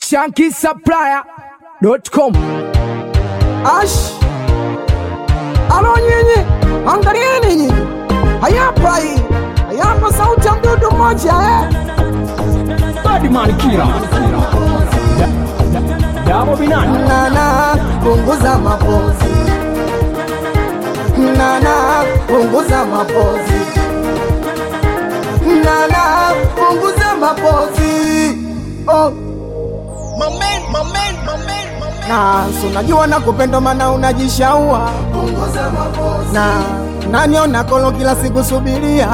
shankisupplier.com. Ash, alo nyinyi, angalieni nyinyi, hayapa hii, hayapa sauti ya mdudu mmoja eh? Badman Killer. Damo Binani. Nana, punguza mapozi, nana, punguza mapozi, nana, punguza mapozi, oh. na si unajua na kupenda mana unajishaua na naniona kolo kila siku subiria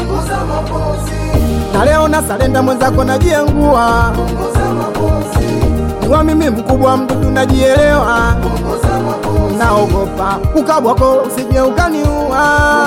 na leo na salenda mwenzako najiengua niwa mimi mkubwa mdudu najielewa naogopa ukabwako usije ukaniua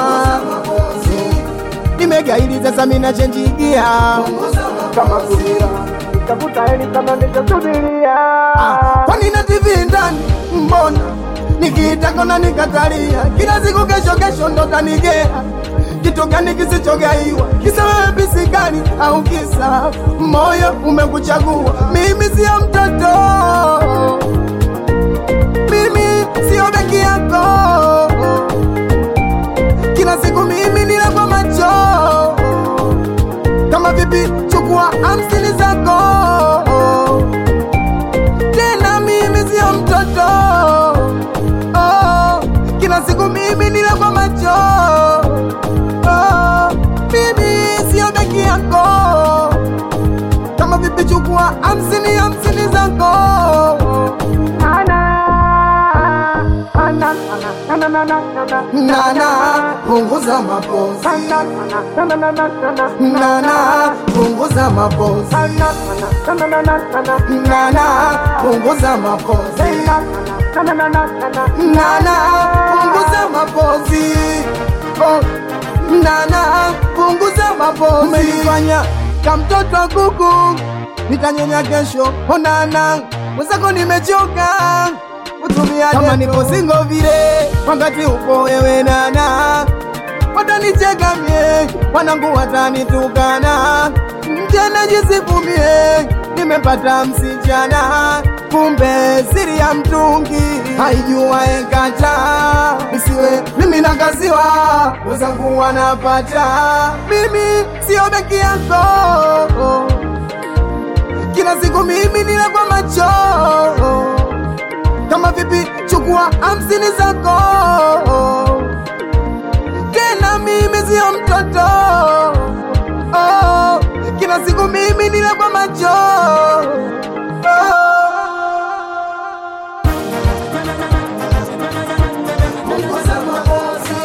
nimegaili sasa mina chenjigia kama subira nitafuta heli kama nitasubiria kwani na TV ndani mbona nikiita kona nikatalia kila siku kesho kesho ndo tanigea kitu gani kisichogaiwa kisa wewe bisigani au kisa moyo umekuchagua mimi sio mtoto mimi sio beki yako kila siku mimi nila kwa macho kama vipi chukua hamsini zako tena mimi sio mtoto oh, kila siku mimi nila kwa macho oh, mimi sio beki yako kama vipi chukua hamsini hamsini zako nana punguza mapozi nana punguza mapozi nana punguza mapozi nana punguza mapozi oh. nana punguza mapozi umenifanya kamtoto wa kuku nitanyonya kesho onana mwenzako nimechoka kutumia kama nipo singo vile wakati upo wewe nana watanicheka mie wanangu watanitukana mjana jisifumie nimepata msichana kumbe siri ya mtungi haijua ekata isiwe mimi nakaziwa wenzangu wanapata mimi sio beki yako kila siku mimi nila kwa macho kama vipi chukua hamsini zako tena mimi sio mtoto oh, kila siku mimi nile kwa macho oh. Punguza mapozi.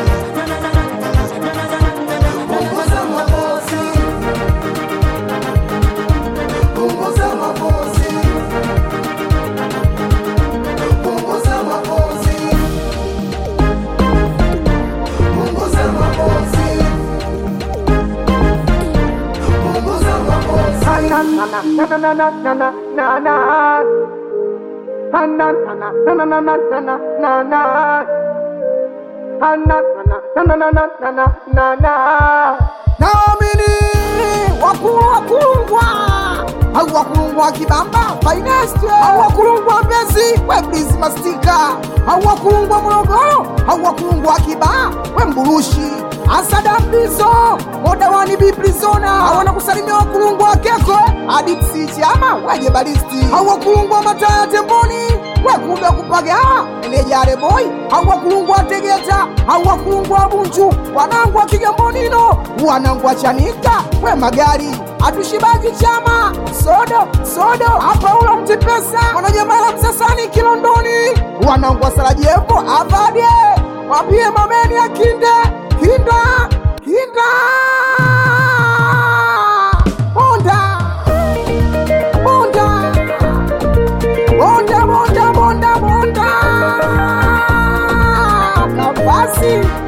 Punguza mapozi. Punguza mapozi. Punguza mapozi. Punguza mapozi. Punguza mapozi. Na na na na na na na na na na. Na na na na na na na na na na na. Na na na na na na na na na na. Naamini wakulu wakulungwa au wakulungwa kibamba finest au wakulungwa mbezi weblizi mastika au wakulungwa morogoro au wakulungwa kibaa we mburushi asada mbizo modawani biprizona awana kusalimia wakulungwa keko adiksi chama weje balisti au wakulungwa mataya temboni wekube kupaga enejare boy au wakulungwa tegeta au wakulungwa bunju wanangwa kigambonino wanangwa chanika we magari atushibagi chama sodo sodo hapa ulo mtipesa wanajamala msasani kilondoni wanangwa sarajevo avade wapie mameni ya kinde kinda kinda bonda bonda bonda bonda bonda bonda kabasi